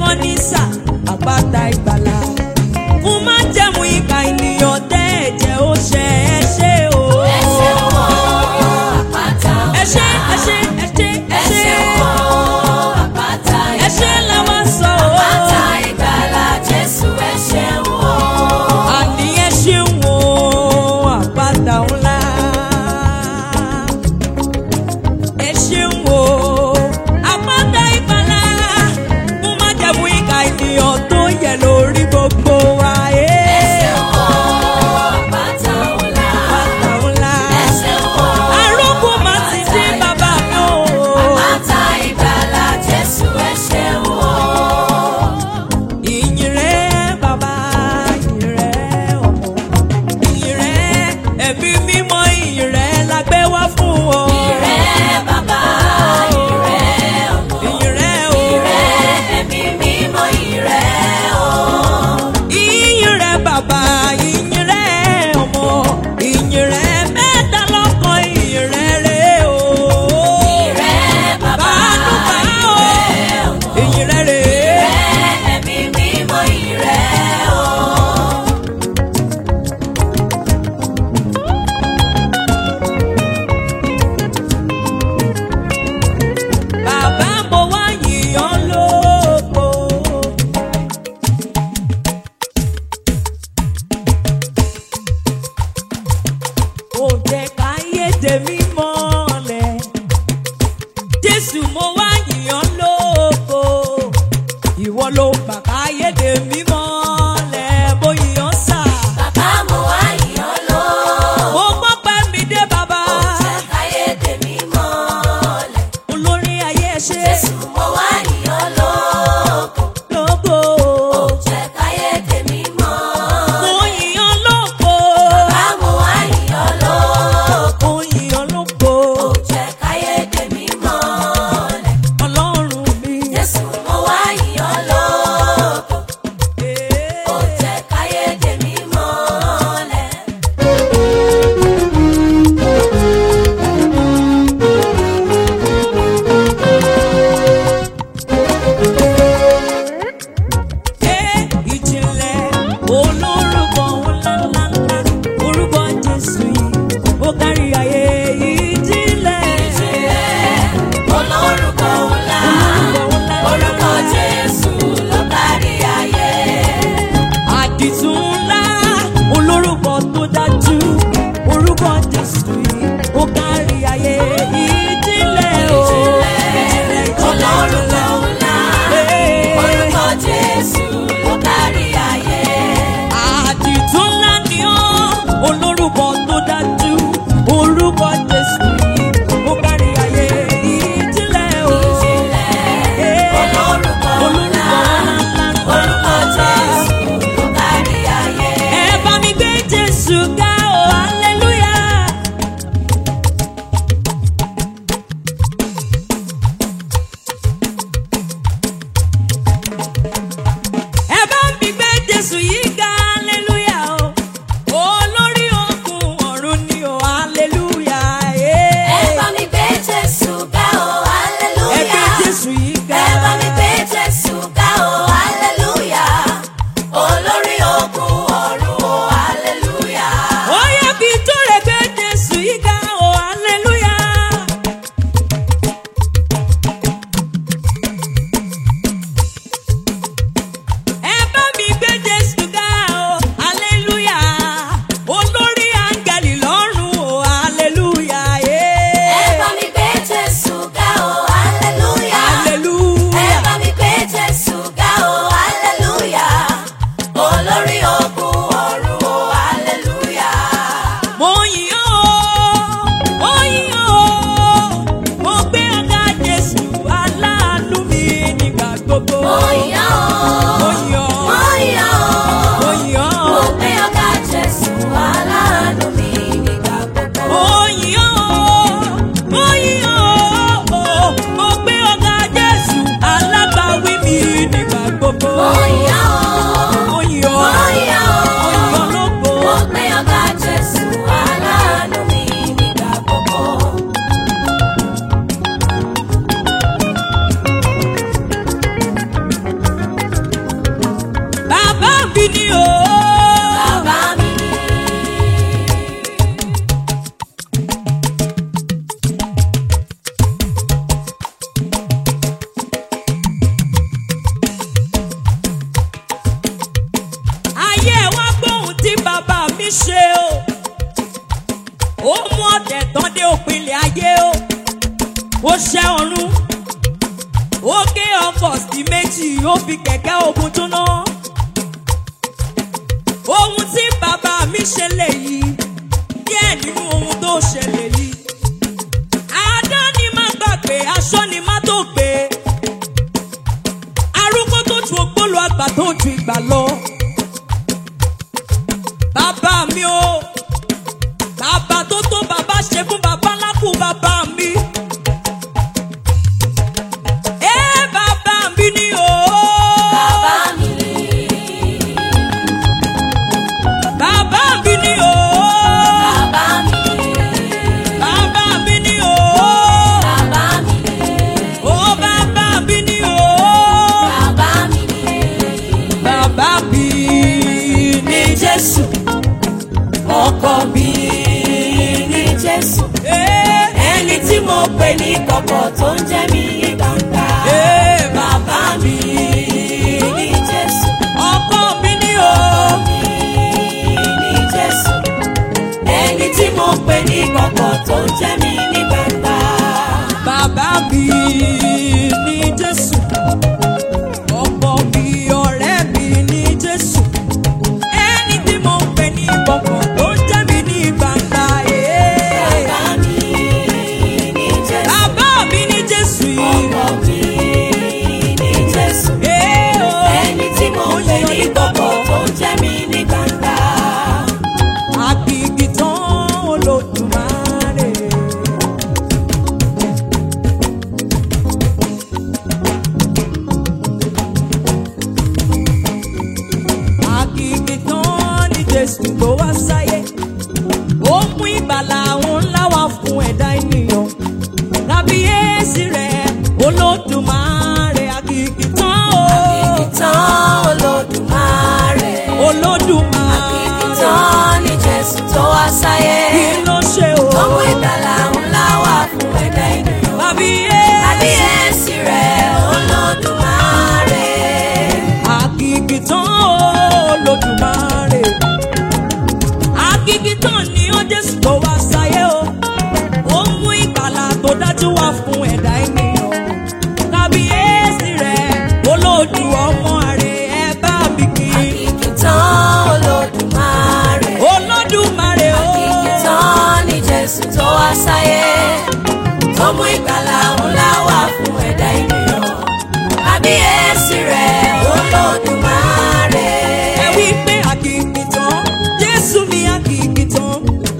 kan ní sà àpáta ìgbàlà fún má jẹ̀mú ìka ènìyàn tẹ́ ẹ̀jẹ̀ ó ṣe ẹ ṣe o. ẹ ṣeun o àpáta ẹ ṣe ńlá. ẹ ṣe ẹ ṣe ẹ ẹ ṣe ṣeun o àpáta ẹ ṣe ìgbàlà. làwọn sọ o. àpáta ìgbàlà Jésù ẹ ṣeun o. àní ẹ ṣeun o àpáta ńlá. ẹ ṣeun o àpáta ìgbàlà fún má jẹ̀mú ìka ènìyàn tó yẹ lórí gbogbo wa. ẹ ṣeun o àpáta ńlá. Àpáta ńlá. ẹ ṣeun o Arógbó máa ti dé bàbá mi o. àpáta ìgbàlà Jésù ẹ ṣeun o. Ìyìn rẹ̀ bàbá, ìyìn rẹ̀ ọmọ. Ìyìn rẹ̀ ẹ̀mí mímọ́, ìyìn rẹ̀ la gbé wá fún ọ. Ìrẹ́ bàbá, ìrẹ́ ọmọ, Ìyìn rẹ̀ o. ìrẹ́ ẹ̀mí mímọ́, ìrẹ́ o. Ìyìn rẹ̀ bàbá, ìyìn rẹ̀ ọmọ. Ìyìn rẹ̀ mẹ́ta lọ́kan, ìyìn rẹ̀ rẹ̀ o. Ìrẹ́ bàbá, Bàánú bá o. ìrẹ́ ọmọ, Ìyìn rẹ̀ rẹ̀. ìrẹ́ ẹ̀mí mímọ́, ìrẹ́ o. Bàbá mo wá yìn ọ́ lógo. Ó jẹ́ káyé tèmi mọ́lẹ̀. Jésù mo wá yìn ọ́ lógo. Ìwọ ló gbà káyé tèmi mọ́lẹ̀. Mo yìn ọ́ sà. Bàbá mo wá yìn ọ́ lógo. Mo gbọ́ pé mi dé bàbá. Jẹ́ káyé tèmi mọ́lẹ̀. Olórí ayé ẹ ṣé Jésù mo wá yìn ọ́ lógo. lógo. Jẹ́ káyé tèmi mọ́lẹ̀. Mo yìn ọ́ lógo. Bàbá mo wá yìn ọ́ lógo. Mo yìn ọ́ lógo. Jẹ́ káyé tèmi mọ́lẹ̀. Ọlọ́run mi. Jésù mo wá yìn ọ́ lógo. Ee. mi ni o. bàbá mi ni. ayé wa gbóhùn tí bàbá mi ṣe o. ó mú ọ̀tẹ̀ tán dé òpinlẹ̀ ayé o. ó ṣẹ́ ọ̀run. ó gé ọkọ̀ sí méjì ó fi kẹ̀kẹ́ ogun jóná. ohun tí bàbá mi ṣe lèyí díẹ̀ nínú ohun tó ṣẹlẹ̀ yìí. àádá ni má gbàgbé aṣọ ni má tó gbé. arúgbó tó ju ògbólò àgbà tó ju ìgbà lọ. bàbá mi o bàbá tó tó bàbá ṣe fún bàbá lákù bàbá mi. ẹ bàbá mi ni o. bàbá mi ni. bàbá mi ni o. bàbá mi ni. bàbá mi ni o. bàbá mi ni. o bàbá mi ni o. bàbá mi ni. bàbá mi ni Jésù. Ọkọ mi ní Jésù. Eh, Ẹni tí mo pè ní kọ̀kọ̀ tó ń jẹ́ mi ní gbangba. eh, Bàbá mi ní Jésù. ọkọ mi ni o. Ọkọ mi ní Jésù. Ẹni tí mo pè ní kọ̀kọ̀ tó ń jẹ́ mi ní gbangba. Bàbá mi ní Jésù. Ọkọ mi ọ̀rẹ́ mi ní Jésù. Ẹni tí mo ń pè ní ìkọ̀kọ̀ tó ń jẹ́ mi ní gbangba. eh. Bàbá mi ní Jésù. Bàbá mi ní Jésù yìí. Ọkọ mi ní Jésù. Eh, oh. Ẹni tí mo pè ní kọ̀kọ̀ tó ń jẹ́ mi ní gbangba. Àkìkì tán Olódùmarè. Àkìkì tán ni Jésù tó wá sáyé. Ó mú ìgbàlà àwọn ńlá wá fún ẹ̀dá ènìyàn. Kábíyèsí rẹ̀ Olódùmarè àkìkì tán o. Ìtàn Olódùmarè. Olódùmarè. Ìtàn ni Jésù tó wá sáyé. Kí ló ṣe o? Ọmọ ìgbàlà ńlá wà fún ẹ̀dá ènìyàn. Kábíyèsí. Kábíyèsí rẹ̀ Olódùmarè. Àkìkìtàn Olódùmarè. Àkìkìtàn ni ó Jésù tó wá sáyé o. Ó mú ìgbàlà tó dájú wá fún ẹ̀dá ènìyàn. Kábíyèsí rẹ̀ olódù ọmọ rẹ̀ ẹ bá mi kí. Ìtàn Olódùmarè. Olódùmarè o. Ìtàn ni Jésù tó wá sáyé. Ọmọ ìgbàlà ńlá wà fún ẹ̀dá ènìyàn. Kábíyèsí rẹ̀ Olódùmarè. Ẹ wí pé àkìkìtàn Jésù mi àkìkìtàn.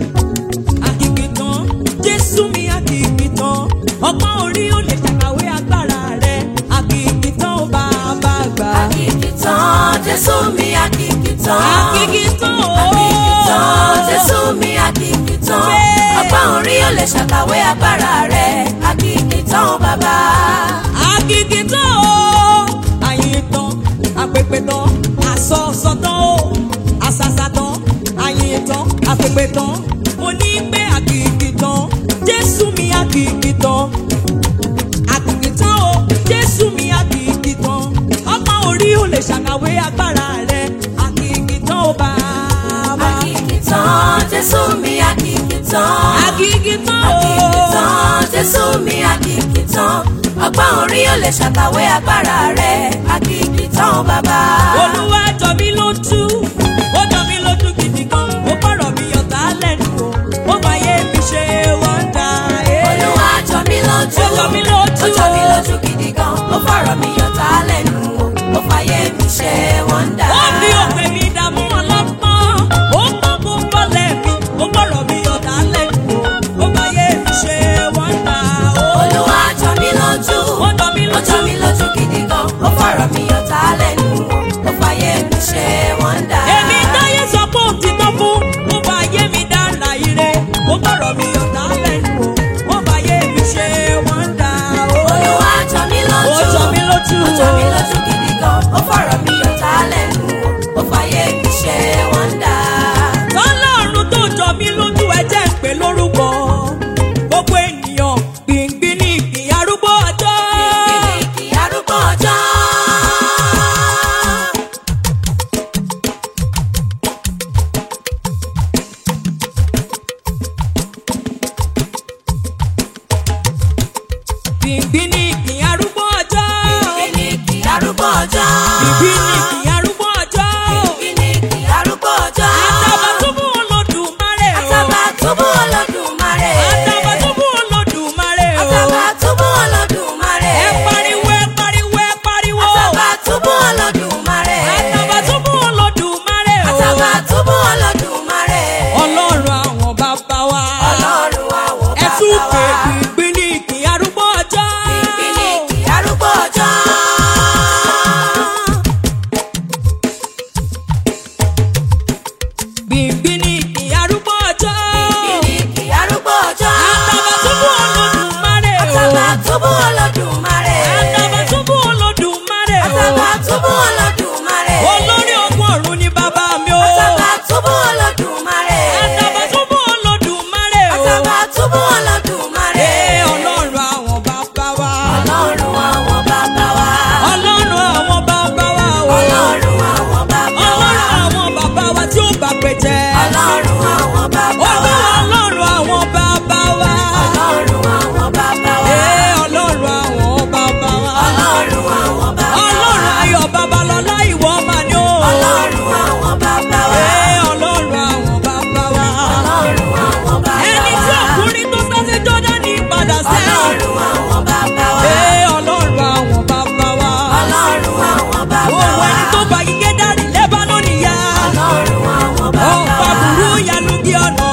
Àkìkìtàn Jésù mi àkìkìtàn. Ọgbọ́n orí ò lè ṣàkàwé agbára rẹ̀. Àkìkìtàn ó bá a bá gbà. Àkìkìtàn Jésù mi àkìkìtàn. Àkìkìtàn o. Àkìkìtàn Jésù mi àkìkìtàn. Bẹ́ẹ̀. Ọgbọ́n orí ò lè ṣàkàwé agbára rẹ̀. Àkìkìtàn bàbá. Àkìkìtàn o. Àyìntàn, àpèpètàn, àsọ̀sọ̀tàn o. Àsàsàtàn, àyìntàn, àpèpètàn. Mo ní pé àkìkìtàn, Jésù mi àkìkìtàn. Àkìkìtàn o, Jésù mi àkìkìtàn. Ọgbọ́n orí ò lè ṣàkàwé agbára rẹ̀. Àkìkìtàn o bàbá. Àkìkìtàn Jésù mi àkìkìtàn. Àkìkìtàn o. Àkìkìtàn Jésù mi àkìkìtàn. Ọgbọ́n orí ò lè ṣàkàwé agbára rẹ̀. Àkìkìtàn bàbá. Olúwa jọ mí lójú, ó jọ mí lójú gidi gan, ó bọ̀rọ̀ mi ọ̀tá lẹ́nu o, ó máa yé mi ṣe wọ́ndà. Olúwa jọ mí lójú. Ó jọ mí lójú Ó jọ mí o. lójú gidi gan. Ó fọ̀rọ̀ mi yọ̀tá lẹ́nu o. Ó fàyè mi ṣe wọ́ndà. Ó fi òpè mi dààmú ọlọ́pọ́n, ó pọ́n kó bọ́lẹ̀ mi, ó bọ̀rọ̀ mi ọ̀tá lẹ́nu o, ó máa yé mi ṣe wọ́ndà. Olúwa jọ mí lójú. Ó jọ mí Ó jọ lójú. mí lójú gidi gan. Ó fọ̀rọ̀ mi Ìbí ni kì í arúgbó ọjọ́. Ìbíníkì arúgbó ọjọ́. Àtàbàtúbú Olódùmarè o. Àtàbàtúbú Olódùmarè. Àtàbàtúbú Olódùmarè o. Àtàbàtúbú Olódùmarè. Ẹ pariwo ẹ pariwo ẹ pariwo. Àtàbàtúbú Olódùmarè. Àtàbàtúbú Olódùmarè o. Àtàbàtúbú Olódùmarè. Ọlọ́run àwọn bàbá wa. Ọlọ́run àwọn Ẹ bàbá tún pè wa. gbìngbìn ní kì í arúgbó ọjọ́. Ìbíníkì arúgbó ọjọ́. Gbìngbìn ní kì í arúgbó ọjọ́. Ìbíníkì arúgbó ọjọ́. Àtàbàtúbú Olódùmarè o. Àtàbàtúbú Olódùmarè. Àtàbàtúbú Olódùmarè o. Àtàbàtúbú Olódùmarè. Olórí ogun ọ̀run ni bàbá mi o. Àtàbàtúbú Olódùmarè. Àtàbàtúbú Olódùmarè o. Àtàbàtúbú Olódùmarè. Ee ọlọ́run àwọn bàbá wa. Ọlọ́run àwọn bàbá wa. Ọlọ́run àwọn bàbá wa o. Ọlọ́run àwọn bàbá wa. Ọlọ́run àwọn bàbá wa tí ó bá pè jẹ́. Ọlọ́run àwọn bàbá wa. Olúwa ọlọ́run àwọn bàbá wa. Ọlọ́run àwọn bàbá wa. Ee ọlọ́run àwọn bàbá wa. Ọlọ́run àwọn bàbá wa. Ọlọ́run ayọ̀ babalọ́lá ìwọ mà ni o. Ọlọ́run àwọn bàbá wa. Ee ọlọ́run àwọn bàbá wa. Ọlọ́run àwọn bàbá wa. Ẹni tí ọkùnrin tó sá sí Jọ́dánì padà sẹ́yìn. Ọlọ́run àwọn bàbá wa. Ee ọlọ́run àwọn bàbá wa. Ọlọ́run àwọn bàbá Òun wa. ẹni tó bá yíké dárí lẹ́bánọ́nì yá. Ọlọ́run àwọn bàbá Ọ̀pá wa. burú yanu bí ọ̀nà.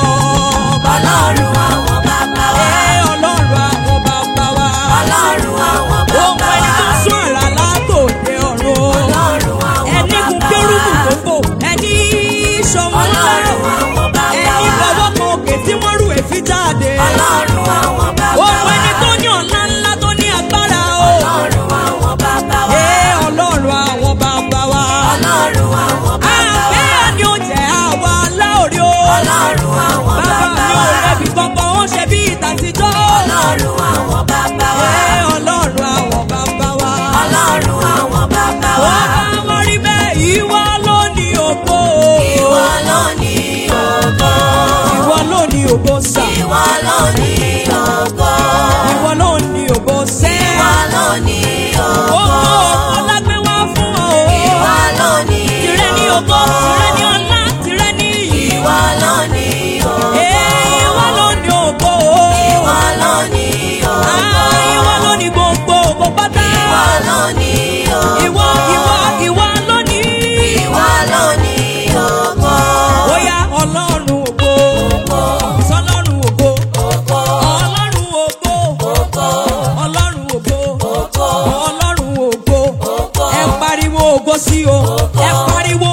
Ọlọ́run àwọn bàbá wa. Ee ọlọ́run àwọn bàbá wa. Ọlọ́run àwọn Òun bàbá ẹni wa. tó sún àrà látòde ọ̀run. Ọlọ́run àwọn Ẹni kún bàbá kérúbù wa. tó fò. Ẹni ṣọ̀wọ́n Ọlọ́run lọ́rọ̀. àwọn bàbá Ẹni wa. fọwọ́ kan òkè tí wọ́n rú èéfì jáde. Ọlọ́run àwọn bàbá Òun wa. ẹni tó ní ọ̀la ńlá tó ní agbára o. Ọlọ́run àwọn bàbá wa. Ee ọlọ́run àwọn bàbá wa. Ọlọ́run àwọn bàbá wa. Àbẹ́ ni ó jẹ́ àwa láòrí o. Ọlọ́run àwọn Bàbá bàbá mi ò wa. rẹ̀bi kankan, ó ṣe bí ìtàtijọ́. Ọlọ́run àwọn bàbá wa. Ee ọlọ́run àwọn bàbá wa. Ọlọ́run àwọn bàbá wa. Wọ́n bá wọ́n rí bẹ́ẹ̀, ìwọ ló ní ògo. Ìwọ ló ní ògo. Ìwọ ló ní ògo sà. Ìwọ ló ní ògo. Ìwọ ló ní ògo sẹ́. Ìwọ ló ní Ògo ògo. ògo lágbé wá fún ọ. Ìwọ ló ní Tìrẹ ní ògo, tìrẹ ní ọlá, tìrẹ ní iyì. Ìwọ ló ní ògo. Ee ìwọ ló ní ògo. Ìwọ ló ní ògo. Ah, Ìwọ ló ní gbogbo ògo pátá. Ìwọ ló ní ògo. Ìwọ ìwọ ìwọ ló ní. Ìwọ ló ní ògo. Bóyá ọlọ́run ògo. Ògo. Sọlọ́run ògo. Ògo. Ọlọ́run ògo. Ògo. Ọlọ́run ògo. Ògo. Ọlọ́run ògo. Ògo. Ẹ pariwo ògo sí o. Ẹ pariwo